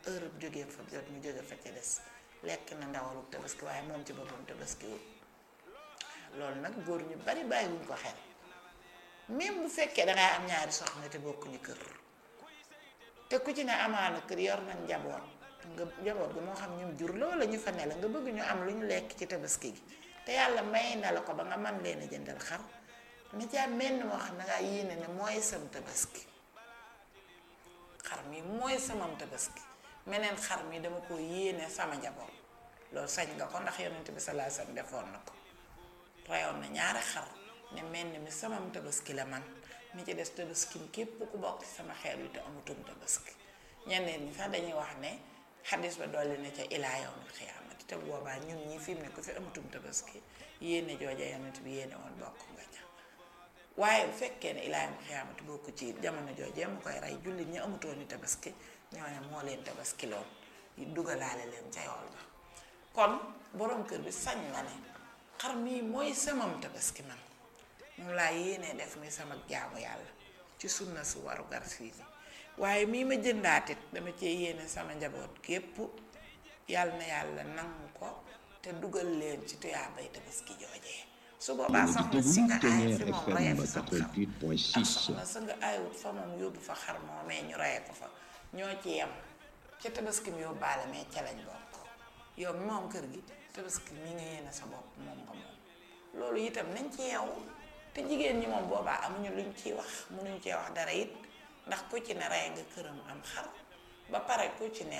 heure bu jógee fa jot ñu jóge fa ca des lekk na ndawalu tabaski waaye moom ci boppam tabaski wul loolu nag góor ñu bari bàyyiwuñ ko xel même bu fekkee dangay am ñaari soxna te bokkuñu kër te ku ci ne amaana kër yor nañ njaboot nga njaboot gi moo xam ñum jur loola ñu fa ne la nga bëgg ñu am lu ñu lekk ci tabaski gi te yàlla may na la ko ba nga man leen a jëndal xar ni ci am menn moo xam ne ngaa yéene ne mooy sam tabaski xar mi mooy samam tabaski meneen xar mi dama ko yéene sama njaboot loolu sañ nga ko ndax yonent bi sallallahu alayhi wasallam defoon na ko reyoon na ñaari xar ne menn mi samam tabaski la man mi ci des tabaskim képp ku bokk ci sama xeet wi te amutum tabaski ñeneen ñi sax dañuy wax ne xadis ba dolli na ca ilaa yawmil xiyaamati te boobaa ñun ñi fi mu ne ku fi amutum tabaski yéene jooja yonent bi yéene woon bokk nga ca waaye bu fekkee ne ilaa yawmil xiyaamati bokk ci jamono joojee mu koy rey jullit ñi amutoon ni tabaski ñooñu moo leen tabaski loon dugalaale leen ca yool ba kon borom kër bi sañ na ne xar mii mooy samam tabaski man moom laa yéenee def muy sama jaamu yàlla ci sunna su waru gar fii waaye mii ma jëndaatit dama cee yéene sama njaboot képp yàlla na yàlla nangu ko te dugal leen ci tuyaabay tabaski joojee su boobaa soxna si nga aay fi moom reye fa sam xar ak soxna sa nga aayut fa moom yóbbu fa xar moomee ñu reye ko fa ñoo ci yem ca tabaski mi yóbbaale mais ca lañ bokk yow mi moom kër gi tabaski mi nga yéene sa bopp moom nga moom loolu itam nañ ci yeewu te jigéen ñi moom boobaa amuñu luñ ciy wax mënuñu cee wax dara it ndax ku ci ne rey nga këram am xar ba pare ku ci ne